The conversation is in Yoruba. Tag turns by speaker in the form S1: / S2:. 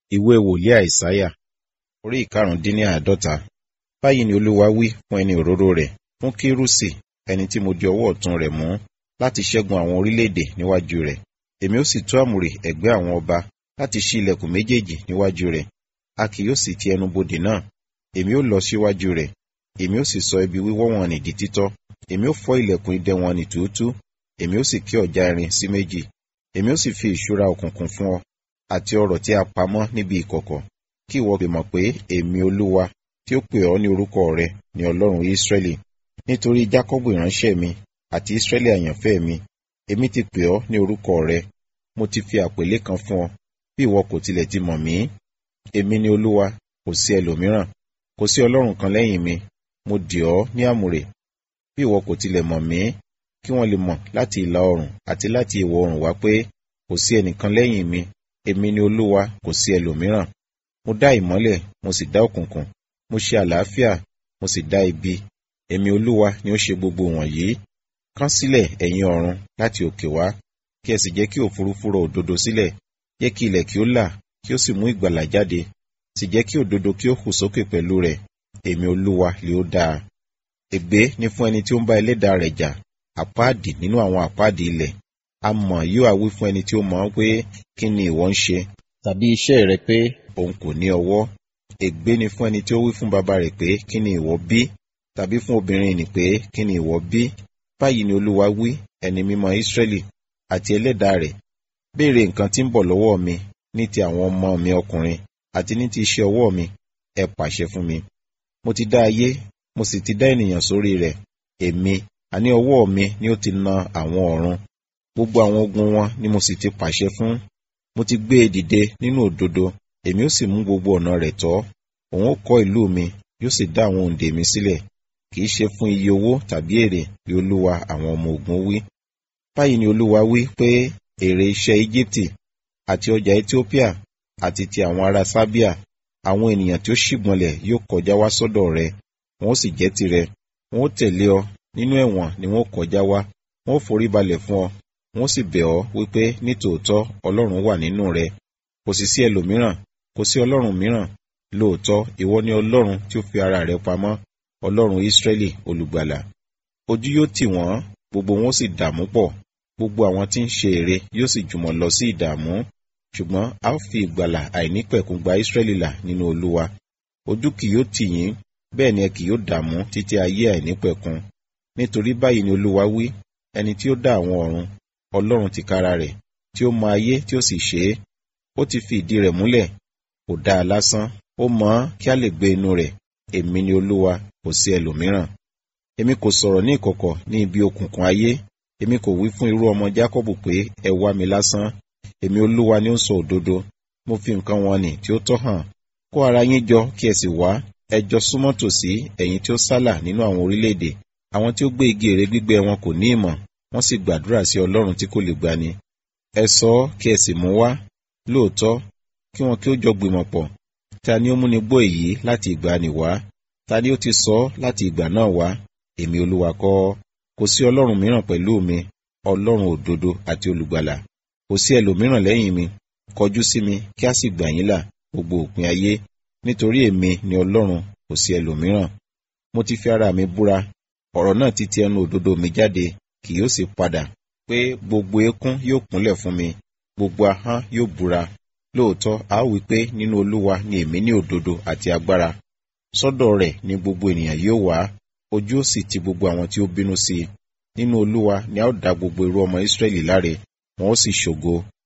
S1: ìwé wòlíì àìsáyà orí ìkarùndínláàádọ́ta báyìí ni olúwa wí fún ẹni òróró rẹ̀ fún kírúsì ẹni tí mo di ọwọ́ ọ̀tún rẹ̀ mú láti ṣẹ́gun àwọn orílẹ̀-èdè níwájú rẹ̀ èmi ó sì tú àmùrè ẹ̀gbẹ́ àwọn ọba láti ṣí ilẹ̀kùn méjèèjì níwájú rẹ̀ a kì yóò sì ti ẹnu bodè náà èmi ó lọ síwájú rẹ̀ èmi ó sì sọ ibi wíwọ́ wọn nì di títọ́ èmi ó fọ́ ilẹ̀kùn idẹ wọn nì túútú èmi ó sì kí ọ̀já irin sí méjì èmi ó sì fi ìṣúra òkùnkùn fún ọ àti ọrọ̀ tí a pamọ́ níbi ìkọ̀kọ̀ kí ìwọ lè mọ̀ pé èmi olúwa tí ó pè ọ́ ní orúkọ rẹ ní ọlọ́run ísírẹ́lì nítorí jákọ́bù ìránṣẹ́ mi àti ísírẹ́lì àyànfẹ́ mi èmi ti pè ọ́ ní orúkọ rẹ mo ti fi àpèlé kan fún ọ bí ìwọ kò tilẹ̀ ti mọ̀ mí èmi ni olúwa kò sí ẹlòmíràn kò sí ọlọ́run kan lẹ́yìn mi mo dì ọ́ ní àmùrè bí ìwọ kò tilẹ̀ mọ̀ mí kí wọ́n lè mọ̀ láti ìlà oòrùn àti láti ìwọ̀ oòrùn wá pé kò sí ẹnìkan lẹ́yìn mi èmi ni olúwa kò sí ẹlòmíràn mo dá ìmọ́lẹ̀ mo sì dá òkùnkùn mo ṣe àlàáfíà mo sì dá ibi èmi olúwa ni ó ṣe gbogbo wọ̀nyí kán sílẹ̀ ẹ̀yin ọ̀run láti òkè wá kí ẹ sì jẹ́ kí òfurufú rọ òdodo sílẹ̀ jẹ́ kí ilẹ̀ kí ó là kí ó sì mú ìgbàlà jáde sì jẹ́ kí òdodo kí ó hù sókè pẹ̀lú rẹ̀ èmi olúwa lè ó dáa ègbé ni fún ẹni tí ó ń bá ẹlẹ́dàá rẹ̀ jà àpáàdì nínú àwọn àpáàdì ilẹ̀ a mọ̀ yóò á wí fún ẹni tí ó mọ̀ pé kí ni ìwọ ń ṣe tàbí iṣẹ́ rẹ pé òun kò ní ọwọ́ ègbé ni fún ẹni tí ó wí fún bàbá rẹ̀ pé kí ni ìwọ bí tàbí fún obìnrin nì pé kí ni ìwọ bí báyìí ni olúwa wí ẹni mímọ́ ísírẹ́lì àti ẹlẹ́dàá rẹ̀ béèrè nǹkan tí ń bọ̀ lọ́wọ́ mi ní ti àwọn ọmọ mi ọkùnrin àti ní ti iṣẹ́ ọwọ́ mi ẹ pàṣẹ fún mi mo ti dá ayé mo sì ti dá ènìyàn sórí rẹ̀ èmi àní ọwọ́ mi ni ó ti na àwọn ọ̀run gbogbo àwọn ogun wọn ni mo sì ti pàṣẹ fún mo ti gbé e dìde nínú òdodo èmi ó sì mú gbogbo ọ̀nà rẹ̀ tọ́ òun ó kọ́ ìlú mi yóò sì dá àwọn òǹdè mi sílẹ̀ kì í ṣe fún iye owó tàbí èrè bí olúwa àwọn ọmọ ogun wí báyìí ni olúwa wí pé èrè iṣẹ́ íjíbítì àti ọjà ethiopia àti ti àwọn ará sábíà àwọn ènìyàn tí ó ṣìgbọnlẹ̀ yóò kọjá wá sọ́dọ̀ rẹ wọn ó sì jẹ́ tirẹ̀ wọn ó tẹ̀lé ọ nínú ẹ̀wọ̀n ni wọn ó kọjá wá wọn ó forí balẹ̀ fún ọ wọn ó sì bẹ̀ ọ́ wípé nítòótọ́ ọlọ́run wà nínú rẹ kò sì sí ẹlòmíràn kò sí ọlọ́run mìíràn lóòótọ́ ìwọ ni ọlọ́run tí ó fi ara rẹ pamọ́ ọlọ́run ísírẹ́lì olùgbàlà ojú yóò tì wọ́n gbogbo wọn ó sì dààmú pọ̀ gbogbo àwọn tí ń ṣe ère yóò sì jùmọ̀ lọ sí ìdààmú ṣùgbọ́n a ó fi ìgbàlà àìnípẹ̀kun gba ísírẹ́lì là nínú olúwa ojú kì yóò tì yín bẹ́ẹ̀ ni ẹ kì yóò dààmú títí ayé àìnípẹ̀kun nítorí báyìí ni olúwa wí ẹni tí ó dá àwọn ọ̀run ọlọ́run tìkára rẹ̀ tí ó mọ ayé tí ó sì ṣe é ó ti fi ìdí rẹ̀ múlẹ̀ kò dá a lásán ó mọ̀ ọ́n kí a lè gbé inú rẹ̀ èmi ni olúwa kò sí ẹlòmíràn èmi kò sọ̀rọ̀ ní ìkọ̀kọ̀ ní ibi òkùnkùn ayé èmi kò wí fún irú ọmọ jákọ́bù pé ẹ wá mi lásán èmi olúwa ni ó ń sọ òdodo mo fi nǹkan wọn nì tí ó tọ́ hàn kó ara yín jọ kí ẹ sì wá ẹ jọ súnmọ́ tòsí ẹ̀yin tí ó sálà nínú àwọn orílẹ̀-èdè àwọn tí ó gbé igi ère gbígbẹ wọn kò ní ìmọ̀ wọ́n sì gbàdúrà sí ọlọ́run tí kò lè gbani ẹ sọ ọ́ kí ẹ sì mú wá lóòótọ́ kí wọn kí ó jọ gbìmọ̀ pọ̀ ta ni ó múni gbọ́ èyí láti ìgbàanì wá ta ni ó ti sọ ọ́ láti ìgbà náà wá èmi olúwa kọ́ kò sí ọlọ́run mìíràn pẹ̀lú mi ọlọ́run òdodo àti olùgbàlà kò sí ẹlòmíràn lẹ́yìn mi kọjú sí mi kí a sì gbà yín là gbogbo òpin ayé nítorí èmi ni ọlọ́run kò sí ẹlòmíràn mo ti fi ara mi búra ọ̀rọ̀ náà ti ti ẹnu òdodo mi jáde kì yóò sì padà pé gbogbo eékún yóò kúnlẹ̀ fún mi gbogbo ahọ́n yóò búra lóòótọ́ a ó wí pé nínú olúwa ni èmi ní òdodo àti agbára sọ́dọ̀ rẹ̀ ni gbogbo ènìyàn yóò wá ojú ó sì ti gbogbo àwọn tí ó bínú sí i nínú olúwa ni a ó dá gbogbo irú ọmọ ísírẹ́lì láre wọn ó sì ṣògo